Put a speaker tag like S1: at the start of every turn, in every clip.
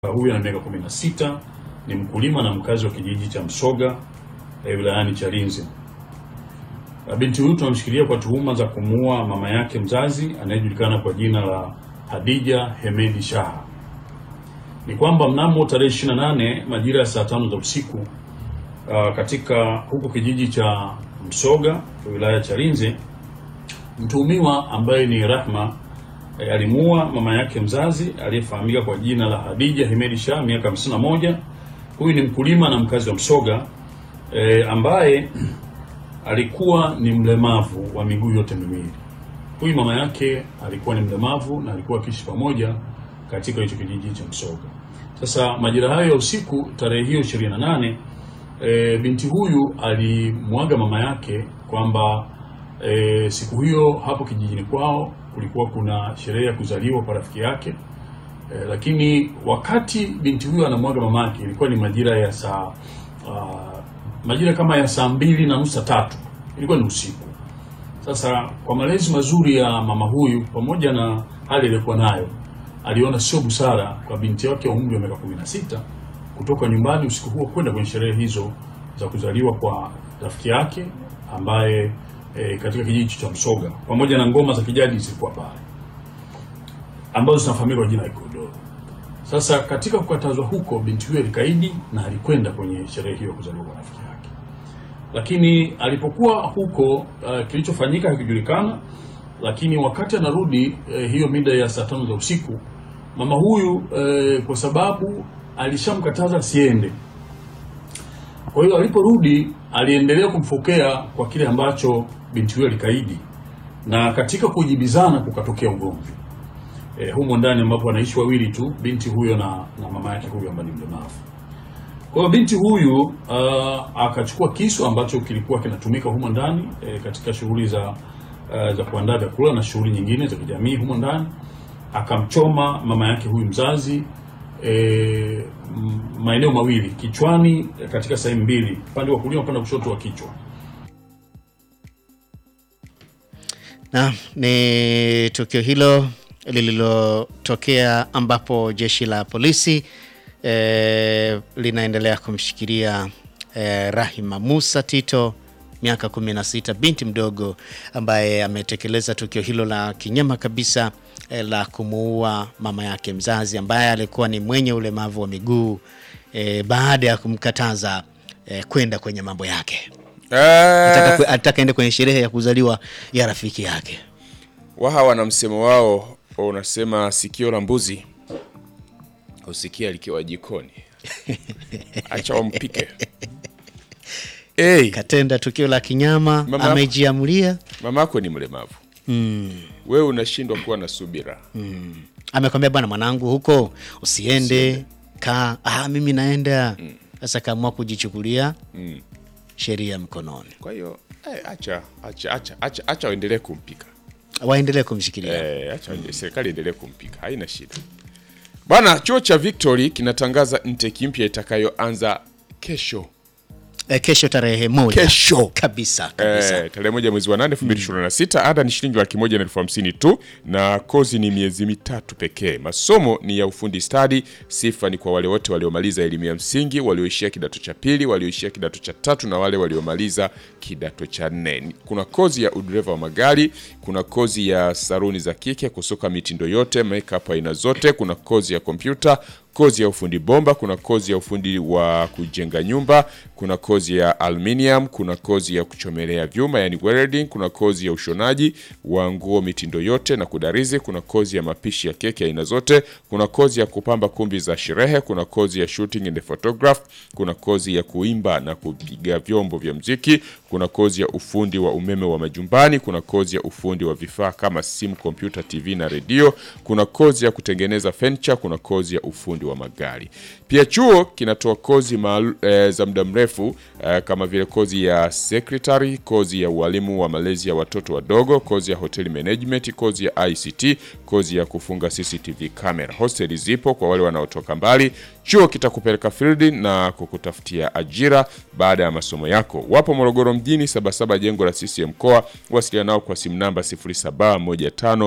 S1: Huyu ana miaka 16, ni mkulima na mkazi wa kijiji cha Msoga eh, wilayani Chalinze. Binti huyu tunamshikilia kwa tuhuma za kumuua mama yake mzazi anayejulikana kwa jina la Hadija Hemedi Shaha. Ni kwamba mnamo tarehe 28 majira ya saa tano za usiku uh, katika huko kijiji cha Msoga wilaya ya Chalinze, mtuhumiwa ambaye ni Rahma e, alimuua mama yake mzazi aliyefahamika kwa jina la Hadija Hemedi Shah miaka 51. Huyu ni mkulima na mkazi wa Msoga e, ambaye alikuwa ni mlemavu wa miguu yote miwili. Huyu mama yake alikuwa ni mlemavu na alikuwa akiishi pamoja katika hicho kijiji cha Msoga. Sasa majira hayo ya usiku tarehe hiyo 28 e, binti huyu alimwaga mama yake kwamba e, siku hiyo hapo kijijini kwao kulikuwa kuna sherehe ya kuzaliwa kwa rafiki yake e, lakini wakati binti huyo anamwaga mama yake ilikuwa ni majira ya saa uh, majira kama ya saa mbili na nusu tatu, ilikuwa ni usiku. Sasa kwa malezi mazuri ya mama huyu pamoja na hali iliyokuwa nayo, aliona sio busara kwa binti yake wa umri wa miaka 16 kutoka nyumbani usiku huo kwenda kwenye sherehe hizo za kuzaliwa kwa rafiki yake ambaye e, katika kijiji cha Msoga pamoja na ngoma za kijadi zilikuwa pale ambazo zinafahamika kwa jina la Ikodoro. Sasa katika kukatazwa huko, binti huyo alikaidi na alikwenda kwenye sherehe hiyo ya kuzaliwa kwa rafiki yake, lakini alipokuwa huko uh, kilichofanyika hakijulikana. Lakini wakati anarudi uh, hiyo mida ya saa tano za usiku, mama huyu uh, kwa sababu alishamkataza asiende, kwa hiyo aliporudi aliendelea kumfokea kwa kile ambacho binti huyo alikaidi, na katika kujibizana kukatokea ugomvi e, humo ndani ambapo wanaishi wawili tu, binti huyo na, na mama yake huyo ambaye ni mlemavu. Kwa hiyo binti huyu uh, akachukua kisu ambacho kilikuwa kinatumika humo ndani e, katika shughuli za uh, za kuandaa vyakula na shughuli nyingine za kijamii humo ndani, akamchoma mama yake huyu mzazi e, maeneo mawili kichwani, katika sehemu mbili, upande wa kulia, upande wa kushoto wa kichwa.
S2: Na ni tukio hilo lililotokea ambapo jeshi la polisi e, linaendelea kumshikilia e, Rahima Musa Tito miaka 16, binti mdogo ambaye ametekeleza tukio hilo la kinyama kabisa e, la kumuua mama yake mzazi ambaye alikuwa ni mwenye ulemavu wa miguu e, baada ya kumkataza e, kwenda kwenye mambo yake. Alitaka alitaka ende kwenye sherehe ya kuzaliwa ya rafiki yake.
S3: Waha wana msemo wao unasema, sikio la mbuzi husikia likiwa jikoni. Acha wampike. Hey,
S2: Katenda tukio la kinyama,
S3: Mama-
S2: amejiamulia
S3: mamako ni mlemavu
S2: mm.
S3: wewe unashindwa kuwa na subira
S2: Amekwambia bwana, mwanangu, huko usiende, kaa. Ah, mimi naenda sasa. Kaamua kujichukulia
S3: mm.
S2: sheria mkononi,
S3: Kwa hiyo eh, acha acha acha acha acha waendelee kumpika
S2: waendelee kumshikilia.
S3: eh, acha serikali endelee kumpika, haina shida bwana. Chuo cha Victory kinatangaza intake mpya itakayoanza kesho
S2: Eh, kesho tarehe moja
S3: Kesho.
S2: kabisa kabisa.
S3: Eh, tarehe moja mwezi wa nane elfu mbili ishirini na sita. Ada ni shilingi laki moja na elfu hamsini tu na kozi ni miezi mitatu pekee. Masomo ni ya ufundi stadi. Sifa ni kwa wale wote waliomaliza elimu ya msingi, walioishia kidato cha pili, walioishia kidato cha tatu na wale waliomaliza kidato cha nne. Kuna kozi ya udereva wa magari, kuna kozi ya saruni za kike, kusuka mitindo yote, makeup aina zote, kuna kozi ya kompyuta kozi ya ufundi bomba, kuna kozi ya ufundi wa kujenga nyumba, kuna kozi ya aluminium, kuna kozi ya kuchomelea vyuma yani welding, kuna kozi ya ushonaji wa nguo mitindo yote na kudarizi, kuna kozi ya mapishi ya keki aina zote, kuna kozi ya kupamba kumbi za sherehe, kuna kozi ya shooting and photograph, kuna kozi ya kuimba na kupiga vyombo vya mziki, kuna kozi ya ufundi wa umeme wa majumbani, kuna kozi ya ufundi wa vifaa kama simu, kompyuta, TV na redio, kuna kozi ya kutengeneza furniture, kuna kozi ya ufundi wa magari. Pia chuo kinatoa kozi maalu, e, za muda mrefu e, kama vile kozi ya secretary, kozi ya ualimu wa malezi ya watoto wadogo, kozi ya hotel management, kozi ya ICT, kozi ya kufunga CCTV camera. Hosteli zipo kwa wale wanaotoka mbali. Chuo kitakupeleka field na kukutafutia ajira baada ya masomo yako. Wapo Morogoro mjini, Sabasaba, jengo la CCM mkoa. Wasiliana nao kwa simu namba 0715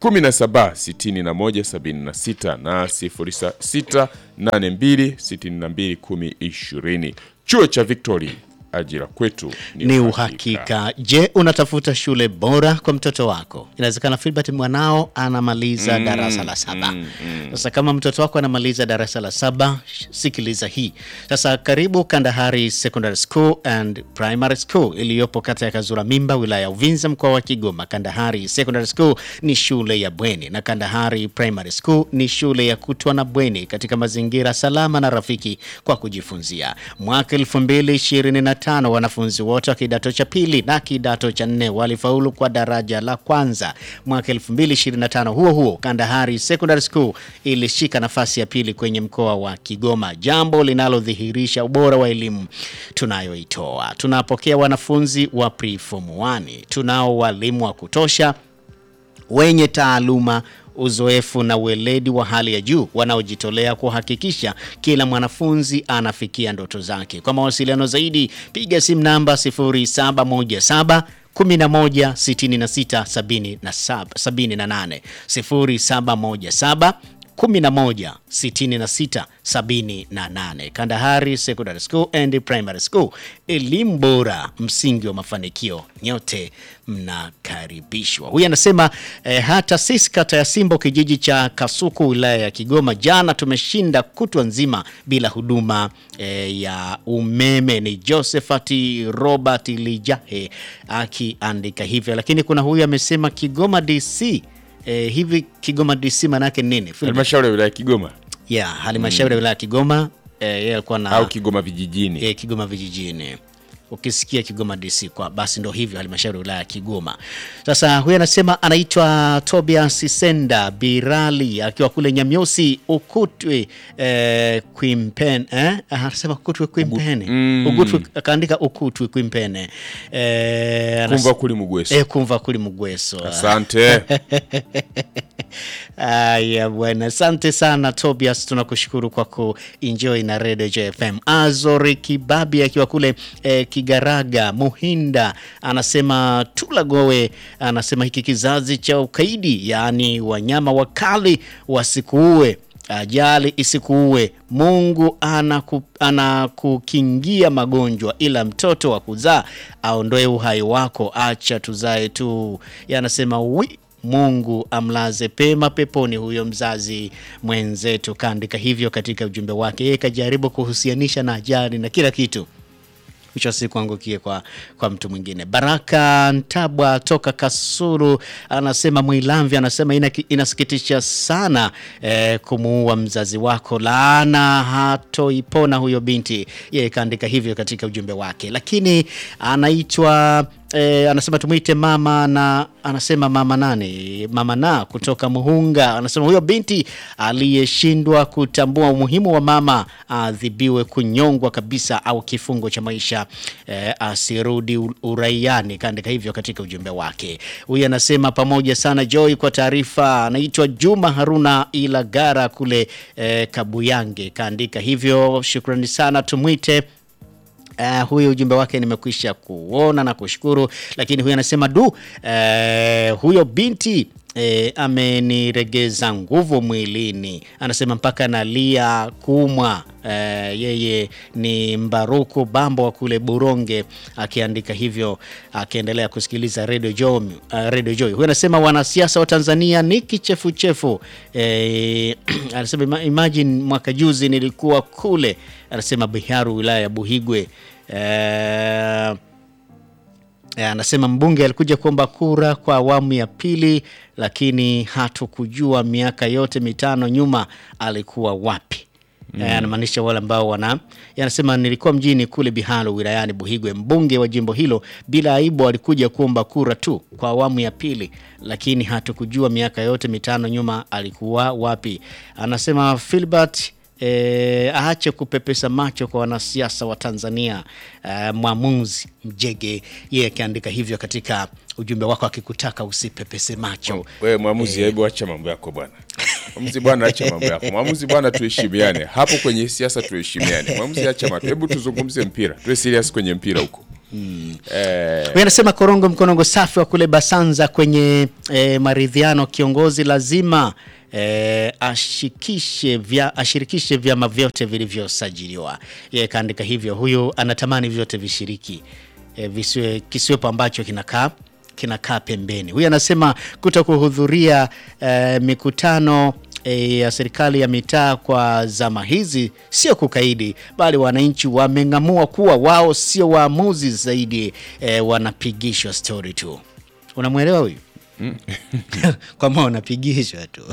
S3: 17 61 76 na 06 82 62 10 20. Chuo cha Victory, ajira kwetu
S2: ni uhakika. Je, unatafuta shule bora kwa mtoto wako? Inawezekana Filbert mwanao anamaliza darasa la saba. Sasa kama mtoto wako anamaliza darasa la saba, sh- sikiliza hii sasa. Karibu Kandahari Secondary School and Primary School iliyopo kata ya Kazura Mimba, wilaya ya Uvinza, mkoa wa Kigoma. Kandahari Secondary School ni shule ya bweni na Kandahari Primary School ni shule ya kutwa na bweni katika mazingira salama na rafiki kwa kujifunzia. Mwaka 2025 wanafunzi wote wa kidato cha pili na kidato cha nne walifaulu kwa daraja la kwanza. Mwaka 2025 huo huo Kandahari Secondary School ilishika nafasi ya pili kwenye mkoa wa Kigoma, jambo linalodhihirisha ubora wa elimu tunayoitoa. Tunapokea wanafunzi wa preform 1, tunao walimu wa kutosha wenye taaluma uzoefu na weledi wa hali ya juu wanaojitolea kuhakikisha kila mwanafunzi anafikia ndoto zake. Kwa mawasiliano zaidi piga simu namba 0717 11 66 77 78 0717 11 66 78. Kandahari Secondary School and Primary School, elimu bora, msingi wa mafanikio. Nyote mnakaribishwa. Huyu anasema eh, hata sisi kata ya Simbo kijiji cha Kasuku wilaya ya Kigoma jana tumeshinda kutwa nzima bila huduma eh, ya umeme. Ni Josephat Robert Lijahe akiandika hivyo, lakini kuna huyu amesema Kigoma DC Eh, hivi Kigoma DC manake nini? Philip?
S3: halmashauri ya wilaya ya Kigoma
S2: ya halmashauri ya wilaya ya Kigoma eh, yeye alikuwa na
S3: au Kigoma vijijini.
S2: eh, Kigoma vijijini. Ukisikia Kigoma DC kwa basi ndo hivyo halmashauri ya wilaya ya Kigoma. Sasa huyu anasema anaitwa Tobias Senda Birali akiwa kule Nyamyosi Ukutwe eh, Kwimpene eh? Anasema Ukutwe Kwimpene. Ukutwe akaandika Ukutwe Kwimpene. Eh, anas-
S3: Kumva kuli Mugweso.
S2: eh, kumva kuli Mugweso.
S3: Asante.
S2: Aya bwana, asante sana Tobias, tunakushukuru kwa kuenjoy na Radio JFM. Azori Kibabi akiwa kule eh, Kigaraga Muhinda anasema tulagowe, anasema hiki kizazi cha ukaidi, yaani wanyama wakali wasikuue ajali isikuue. Mungu anaku, anakukingia magonjwa, ila mtoto wa kuzaa aondoe uhai wako, acha tuzae tu. Yanasema wi Mungu amlaze pema peponi huyo mzazi mwenzetu. Kaandika hivyo katika ujumbe wake, yeye kajaribu kuhusianisha na ajali na kila kitu mwisho wa siku angukie kwa, kwa mtu mwingine. Baraka Ntabwa toka Kasulu anasema Mwilamvi anasema ina, inasikitisha sana eh, kumuua mzazi wako, laana hatoipona huyo binti. Yeye kaandika hivyo katika ujumbe wake, lakini anaitwa E, anasema tumwite mama na anasema mama nane mama na kutoka Muhunga anasema huyo binti aliyeshindwa kutambua umuhimu wa mama adhibiwe kunyongwa kabisa au kifungo cha maisha e, asirudi u- uraiani. Kaandika hivyo katika ujumbe wake. Huyu anasema pamoja sana Joy kwa taarifa. Anaitwa Juma Haruna Ilagara kule e, Kabuyange. Kaandika hivyo, shukrani sana, tumwite Uh, huyu ujumbe wake nimekwisha kuona na kushukuru, lakini huyu anasema du, uh, huyo binti E, ameniregeza nguvu mwilini, anasema mpaka nalia kuumwa. E, yeye ni Mbaruku Bambo wa kule Buronge, akiandika hivyo akiendelea kusikiliza Radio Joy, uh, Radio Joy. Huyu anasema wanasiasa wa Tanzania ni kichefuchefu. E, anasema ima- imagine mwaka juzi nilikuwa kule, anasema Biharu wilaya ya Buhigwe e, Eh, anasema mbunge alikuja kuomba kura kwa awamu ya pili, lakini hatukujua miaka yote mitano nyuma alikuwa wapi. Mm. Anamaanisha wale ambao wana anasema nilikuwa mjini kule Bihalo wilayani Buhigwe. Mbunge wa jimbo hilo bila aibu alikuja kuomba kura tu kwa awamu ya pili, lakini hatukujua miaka yote mitano nyuma alikuwa wapi. Anasema Filbert E, aache kupepesa macho kwa wanasiasa wa Tanzania. E, mwamuzi Mjege yeye akiandika hivyo katika ujumbe wako akikutaka usipepese macho.
S3: Wewe mwamuzi, hebu acha mambo yako bwana. Mwamuzi bwana, acha mambo yako. Mwamuzi bwana, tuheshimiane hapo kwenye siasa, tuheshimiane. Mwamuzi, acha mambo. Hebu tuzungumze mpira, tuwe serious kwenye mpira huko. eh,
S2: Huyu anasema korongo mkonongo safi wa kule Basanza kwenye e, maridhiano, kiongozi lazima e, ashikishe vya, ashirikishe vyama vyote vilivyosajiliwa. Yeye kaandika hivyo, huyu anatamani vyote vishiriki e, visiwe kisiwepo ambacho kinakaa kinakaa pembeni. Huyu anasema kuto kuhudhuria e, mikutano e, ya serikali ya mitaa kwa zama hizi sio kukaidi, bali wananchi wameng'amua kuwa wao sio waamuzi zaidi, e, wanapigishwa stori tu. Unamwelewa huyu? kwamba wanapigishwa tu.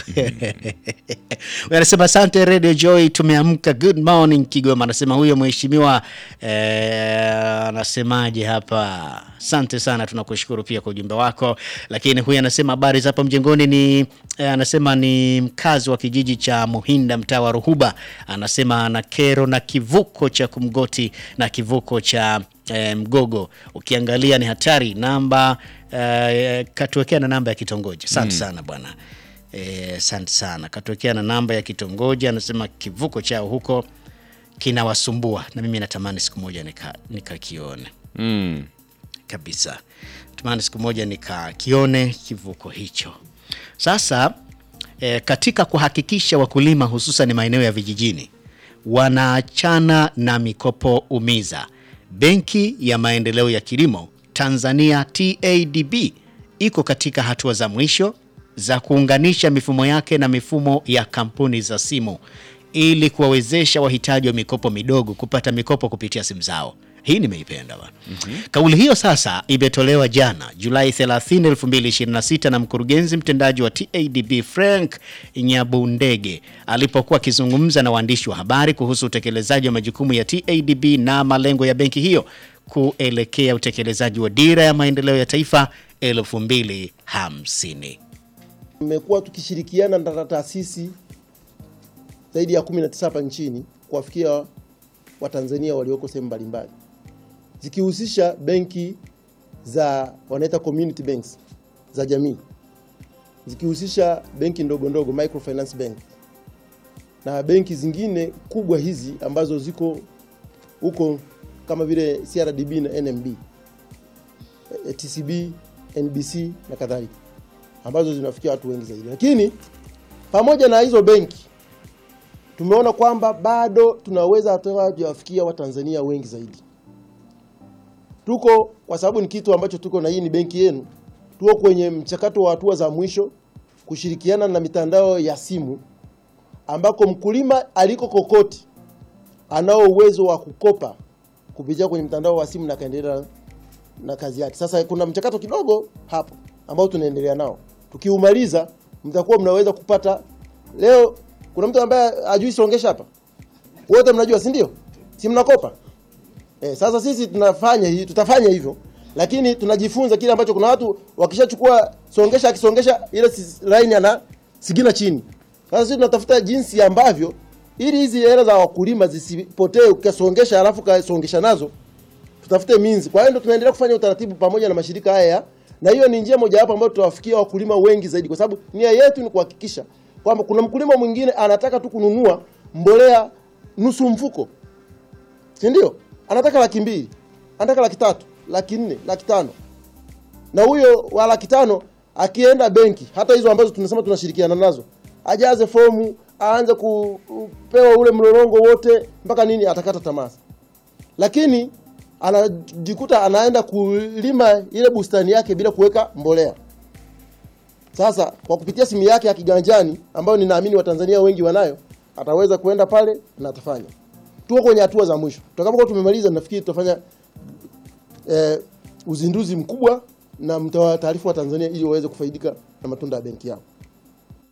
S2: Huyu anasema asante Radio Joy, tumeamka. Good morning Kigoma. Anasema huyo mheshimiwa eh, anasemaje hapa? Asante sana, tunakushukuru pia kwa ujumbe wako. Lakini huyu anasema habari za hapa mjengoni ni eh, anasema ni mkazi wa kijiji cha Muhinda mtaa wa Ruhuba. Anasema ana kero na kivuko cha Kumgoti na kivuko cha eh, Mgogo. Ukiangalia ni hatari. Namba eh, katuwekea na namba ya kitongoji. Asante sana bwana. Eh, Asante sana, katuwekea na namba ya kitongoji. Anasema kivuko chao huko kinawasumbua, na mimi natamani siku moja nika- nikakione
S3: mm,
S2: kabisa. Natamani siku moja nikakione kivuko hicho. Sasa eh, katika kuhakikisha wakulima hususan maeneo ya vijijini wanaachana na mikopo umiza, Benki ya Maendeleo ya Kilimo Tanzania TADB iko katika hatua za mwisho za kuunganisha mifumo yake na mifumo ya kampuni za simu ili kuwawezesha wahitaji wa mikopo midogo kupata mikopo kupitia simu zao. Hii nimeipenda bwana. Kauli hiyo sasa imetolewa jana Julai 30, 2026 na mkurugenzi mtendaji wa TADB Frank Nyabundege alipokuwa akizungumza na waandishi wa habari kuhusu utekelezaji wa majukumu ya TADB na malengo ya benki hiyo kuelekea utekelezaji wa dira ya maendeleo ya taifa 2050.
S4: Tumekuwa tukishirikiana na taasisi zaidi ya 19 hapa nchini kuwafikia Watanzania walioko sehemu mbalimbali zikihusisha benki za wanaita community banks za jamii, zikihusisha benki ndogo ndogo microfinance bank na benki zingine kubwa hizi ambazo ziko huko kama vile CRDB na NMB, eh, TCB, NBC na kadhalika ambazo zinafikia watu wengi zaidi. Lakini pamoja na hizo benki tumeona kwamba bado tunaweza hata kuwafikia Watanzania wengi zaidi. Tuko kwa sababu ni kitu ambacho tuko na hii ni benki yenu, tuko kwenye mchakato wa hatua za mwisho kushirikiana na mitandao ya simu ambako mkulima aliko kokote anao uwezo wa kukopa kupitia kwenye mtandao wa simu na kaendelea na kazi yake. Sasa kuna mchakato kidogo hapo ambao tunaendelea nao. Tukiumaliza mtakuwa mnaweza kupata leo. Kuna mtu ambaye ajui songesha hapa, wote mnajua, si ndio? Si mnakopa eh? Sasa sisi tunafanya hii, tutafanya hivyo, lakini tunajifunza kile ambacho kuna watu wakishachukua songesha, akisongesha ile si- line ana sigina chini. Sasa sisi tunatafuta jinsi ambavyo ili hizi hela za wakulima zisipotee, ukasongesha alafu kasongesha nazo tutafute means. Kwa hiyo ndo tunaendelea kufanya utaratibu pamoja na mashirika haya, na hiyo ni njia mojawapo ambayo tutawafikia wakulima wengi zaidi, kwa sababu nia yetu ni kuhakikisha kwamba kuna mkulima mwingine anataka tu kununua mbolea nusu mfuko, si ndio? Anataka laki mbili, anataka laki tatu, laki nne, laki tano, na huyo wa laki tano akienda benki, hata hizo ambazo tunasema tunashirikiana nazo, ajaze fomu, aanze ku- kupewa ule mlolongo wote mpaka nini, atakata tamaa lakini anajikuta anaenda kulima ile bustani yake bila kuweka mbolea. Sasa kwa kupitia simu yake ya kiganjani ambayo ninaamini Watanzania wengi wanayo, ataweza kuenda pale na atafanya. Tuko kwenye hatua za mwisho. Tutakapokuwa tumemaliza, nafikiri tutafanya eh, uzinduzi mkubwa na mtawataarifu wa Tanzania ili waweze kufaidika na matunda ya benki yao.